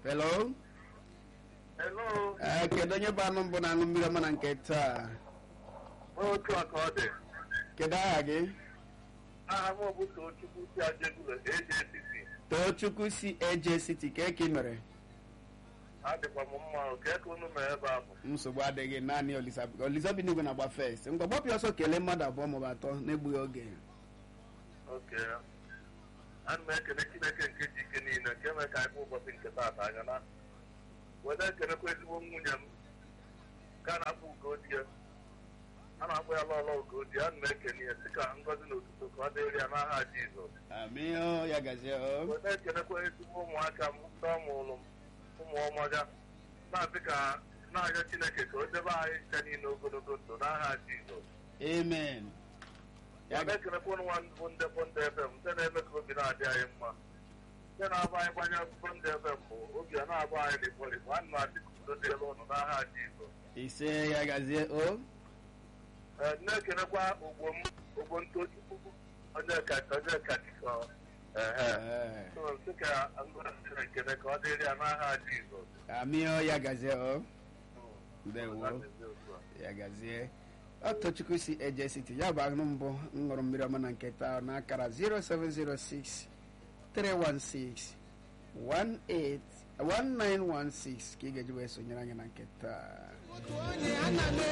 hello Hello, ee kedu onye bụ anụ mbụ na-aṅụ mmiri ọma na nke taa otu a ka ọ dị. kedu aha gị Aha m bụ Tochukwu si Ajegunle AJCC. tochukwu si eje city ka eke mere Adịkwa m mma o, kee ka unu mee ebe ahụ. nsogbu adịghị naanị olisabi n'igwe na-agba fest ngwa gbapụ ya ọsọ kelee mmadụ abụọ maọbụ atọ na-egbughị oge Oke. Ana m ekele Chineke nke ji ike niile nke mee ka anyị bụ ụbọchị nke taata anya na. Wede ekelekwa ezigbo nwunye m ka a na-akpọ Ugodi ya. A na-akpọ ya lọlọ Ugodi, ana m ekele ya sị ka ngọzi na otuto ka ọ dịrị ya n'aha Jizọs. amịọ ya gazie o weta ekelekwa ezigbo ụmụaka m ndị ọmụrụ m ụmụ ọmọga na-asị ka na-arịọ chineke ka o debe anyị ncha niile ogologo ndụ n'aha jizọs amen ya weta ekelekwa ụnụ nwa bụ ndị bụ ndị fm ndị na-eme ka obi na-adị anyị mma ndị na-abụ anyị gbanye akwụkwọ ndị fm bụ obi a na-abụ anyị likpọlikpọ a na-adị ka udo dịrị ụnụ n'aha jizọs ise ya gazie o ee na-ekelekwa ogbo m ogbo ntochukwu onye ka onye kachikọ ehe Ee, so sị ka ngọzi chineke ka ọ dịrị ya n'aha jizọs amịọ ya gazie o ndewo ya gazie ọtọchukwu si eje city ya bụ anụ mbụ m ṅụrụ mmiri ọma na nke taa n'akara 0706 316 18 1916 ka ị ga-eji wee sonyere anyị na nke taa otu onye ana m